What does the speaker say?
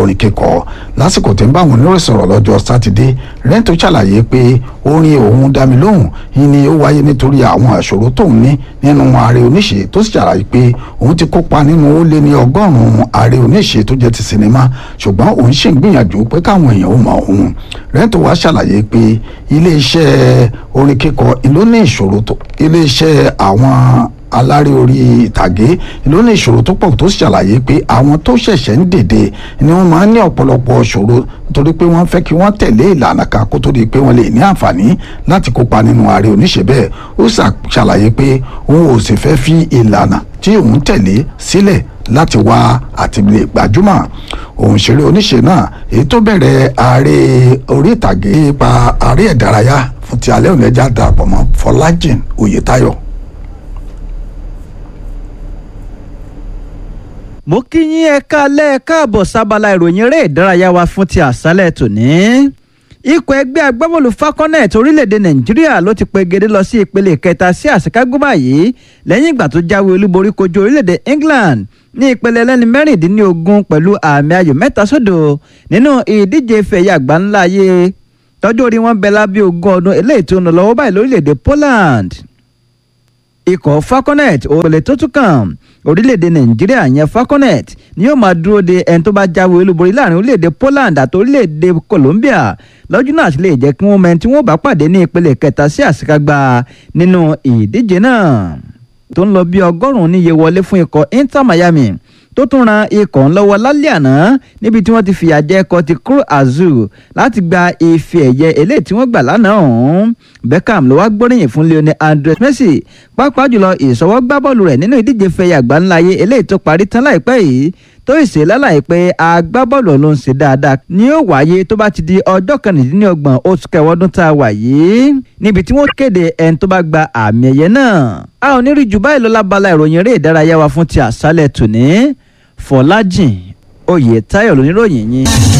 orin kíkọ lásìkò tí ń bá àwọn oníròyìn sọ̀rọ̀ lọ́jọ́ sátidé rẹ́ńtò ṣàlàyé pé orin òun dá mi lóhùn yìí ni ó wáyé nítorí àwọn àṣòro tóun ní nínú ààrẹ oníṣe tó sì ṣàlàyé pé òun ti kópa nínú ó lé ní ọgọ́rùn-ún ààrẹ oníṣe tó jẹ́ ti sinimá ṣùgbọ́n òun ṣì ń gbìyànjú pé káwọn èèyàn ó mọ òun rẹ́ńtò wá ṣàlàyé pé iléeṣẹ́ orin kíkọ ló ní ìṣòro tó iléeṣẹ́ àwọn alárè orí ìtàgé ló ní ìṣòro tó pọ̀ tó ṣàlàyé pé àwọn tó ṣẹ̀ṣẹ̀ ń dèdè ni wọ́n máa ń ní ọ̀pọ̀lọpọ̀ ṣòro nítorí pé wọ́n fẹ́ kí wọ́n tẹ̀lé ìlànà kan kó tó di pé wọ́n lè ní àǹfààní láti kópa nínú ààrẹ oníṣe bẹ́ẹ̀ ó ṣàlàyé pé òun ò sì fẹ́ fi ìlànà tí òun tẹ̀lé sílẹ̀ láti wá àti lè gbajúmọ̀ òun ṣeré oníṣe náà èyí tó bẹ̀rẹ̀ ààrẹ orí ìtàgé pa ààrẹ ìdárayá fún ti alẹ́ òní ẹja darapọ̀ mọ́ Fọlájìn Oyètáyọ̀ mo kí yín ẹ káalẹ́ ẹ káàbọ̀ sábàlá ìròyìn eré ìdárayá wa fún ti àṣálẹ̀ tòní. ikọ̀ ẹgbẹ́ agbábọ́ọ̀lù falconet orílẹ̀-èdè nàìjíríà ló ti pegedé lọ sí ìpele kẹta sí àṣekágbó báyìí lẹ́yìn ìgbà tó jáwé olúborí kojú orílẹ̀-èdè england ní ìpele ẹlẹ́ni mẹ́rìndínlógún pẹ̀lú àmì ayò mẹ́ta sódò nínú ìdíje fẹ̀yà àgbáńlá ayé tọ́jú orí wọn bẹ lábẹ́ ogún ọdún eléyìí tó ń lọ lọ́wọ́ báyìí lórílẹ̀-èdè poland ikọ̀ falconet òpèlè tó tún kàn orílẹ̀-èdè nàìjíríà yẹn falconet ni yóò máa dúró de ẹni tó bá jáwé olúborí láàrin orílẹ̀-èdè poland àti orílẹ̀-èdè colombia lọ́jọ́ náà sì lè jẹ́ kí wọ́n mọ ẹni tí wọ́n bá pàdé ní ìpele kẹta sí àṣekágbá nínú ìdíje náà tó ń lọ bí ọgọ́rùn-ún níye wọlé fún ikọ̀ inter miami tó tún ran ikọ̀ ńlọ́wọ́ lálẹ́ àná níbi tí wọ́n ti fìyà jẹ ẹ̀kọ́ ti Cruz Azul láti gba ife ẹ̀yẹ eléyìí tí wọ́n gbà lánàá ọ̀hún Beckham ló wá gbóríyìn fún Lionel Andres Messi pàápàá jùlọ ìṣọwọ́ gbá bọ́ọ̀lù rẹ̀ nínú ìdíje fẹ̀yà àgbáńláyé eléyìí tó parí tán láìpẹ́ yìí tó ìṣe lálàyé pé agbábọ́ọ̀lù ló ń ṣe dáadáa ní ó wáyé tó bá ti di ọjọ́ kẹrìndínlọ́gbọ̀n oṣù kẹwọ́dún tá a wà yìí níbi tí wọ́n kéde ẹni tó bá gba àmì ẹ̀yẹ náà a ò ní rí jù báyìí lọ lábala ìròyìn eré ìdárayá wa fún ti àṣálẹ̀ tòní Fọlájìn Oyètáyọ̀ lóníròyìn yín.